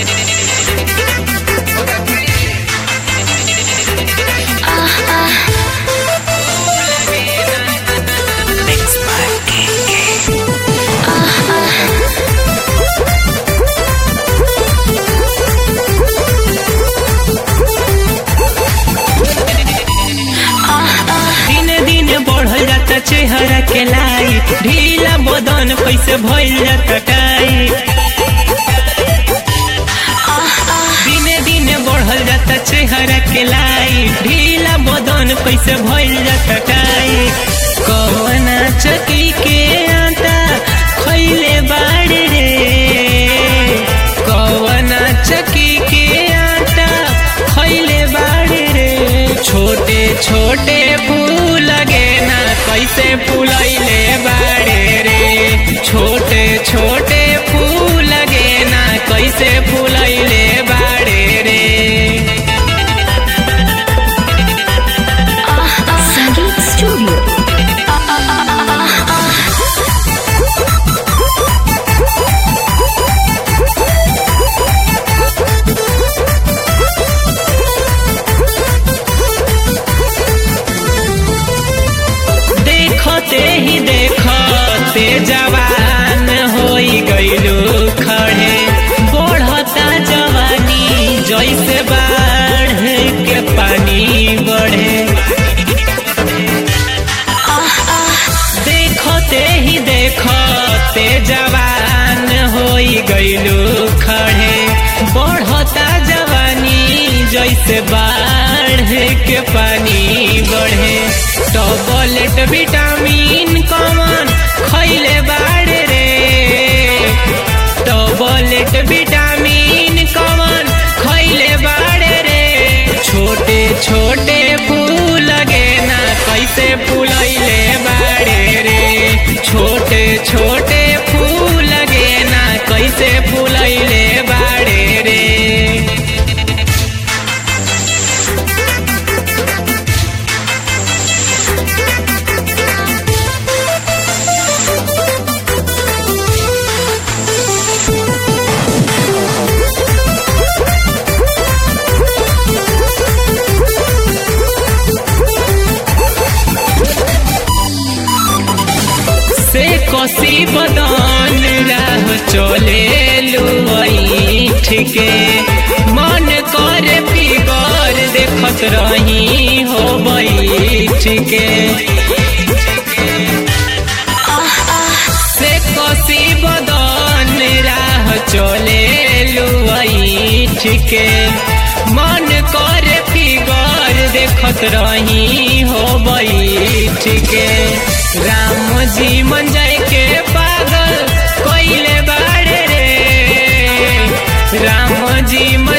दिन दिन बढ़ल जाता चेहरा के लाई ढीला बदन कैसे भइल जाता टाई दिने दिने बढ़ल जाता चेहरा के लाई ढीला बदन कैसे भइल जाता टाई कवना चकी के आटा खैले बाड़े रे कवना चकी के आटा खैले बाड़े रे छोटे छोटे फूल लगे ना कैसे फूलैले बाड़े रे छोटे छोटे फूल लगे ना कैसे फूलैले बाड़े रे संगीत स्टूडियो देखते ही देखते जवान होई गईलू खड़े बढ़ता जवानी जैसे बाढ़ के पानी बढ़े देखते ही देखते जवान होई गईलू खड़े बढ़ता जवानी जैसे बाढ़ के पानी बढ़े टॉबलेट विटामिन कमन खैले बाड़े रे टॉबलेट विटामिन कमन खैले बाड़े रे छोटे छोटे फूल लगे ना कैसे फूलैले बाड़े रे छोटे छोटे फूल लगे ना कैसे फूलैले बाड़े रे से कोसी बदन राह चले लुई ठीके मन करे फिगर देखत रही हो ठीके से कोसी बदन राह चले लुई ठीके मन करे फिगर देखत रही हो ठीके राम जी मन जाए के पागल कोइले बाड़े रे राम जी मन